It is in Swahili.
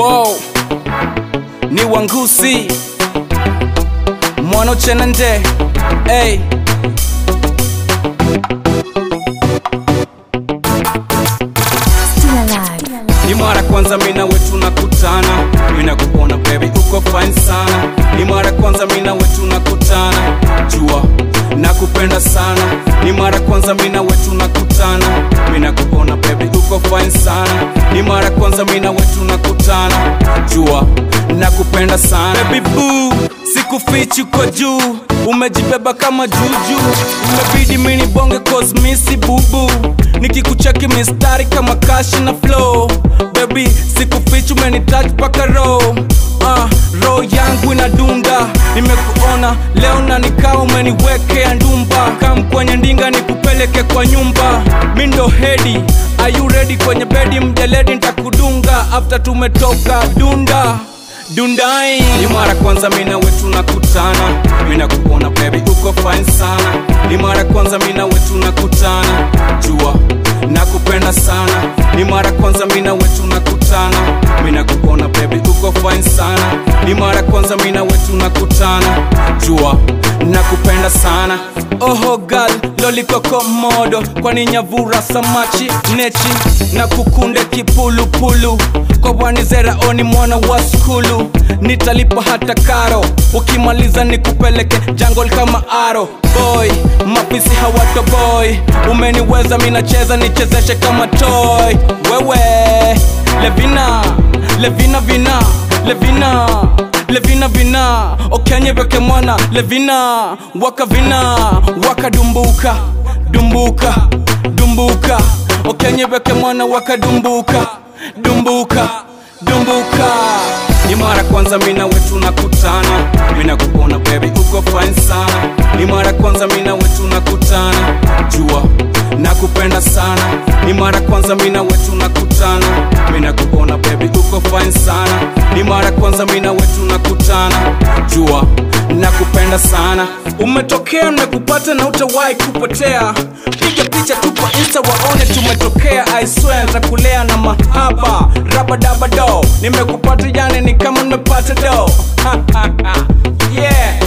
wow. ni wangusi mwana chenande hey. Still alive. ni mara kwanza mina wetu nakutana mina kuona baby uko fine sana ni mara kwanza mina wetu nakutana jua nakupenda sana ni mara kwanza mina wetu nakutana mina kuona baby uko fine sana ni mara kwanza mina wetu nakutana jua nakupenda sana baby boo sikufichi uko juu umejibeba kama juju umebidi mini bonge cause misi bubu nikikucheki mistari kama kashi na flow baby sikufichi umenitouch paka row uh, roho yangu inadunda nimekuona leo na nikawa umeniwekea ndumba kam kwenye ndinga nikupeleke kwa nyumba mi ndo hedi are you ready kwenye bedi mjeledi ntakudunga after tumetoka dunda dundai ni mara kwanza mina wetu nakutana mina kuona baby uko fine sana ni mara kwanza mina wetu nakutana jua nakupenda sana ni mara kwanza mina wetu nakutana mina kuona baby uko fine sana ni mara kwanza mina wetu nakutana jua nakupenda sana oho gal lolikoko modo kwani nyavura samachi nechi na kukunde kipulupulu kwa wanizera oni mwana wa skulu nitalipa hata karo ukimaliza nikupeleke jangol kama aro boy mapisi hawato boy umeniweza minacheza nichezeshe kama toy wewe levina levina vina levina levina vina okenye veke mwana levina waka vina waka dumbuka dumbuka dumbuka okenye veke mwana waka dumbuka dumbuka dumbuka ni mara kwanza mina wetu nakutana mina kuona baby uko fine sana ni mara kwanza mina wetu nakutana jua nakupenda sana ni mara kwanza mina wetu nakutana mina kuona baby uko fine sana ni mara kwanza mina wetu nakutana jua nakupenda sana umetokea nakupata na utawahi kupotea piga picha tupa insta waone tumetokea I swear nitakulea na mahaba rabadabado nimekupata yani ni kama nimepata do yeah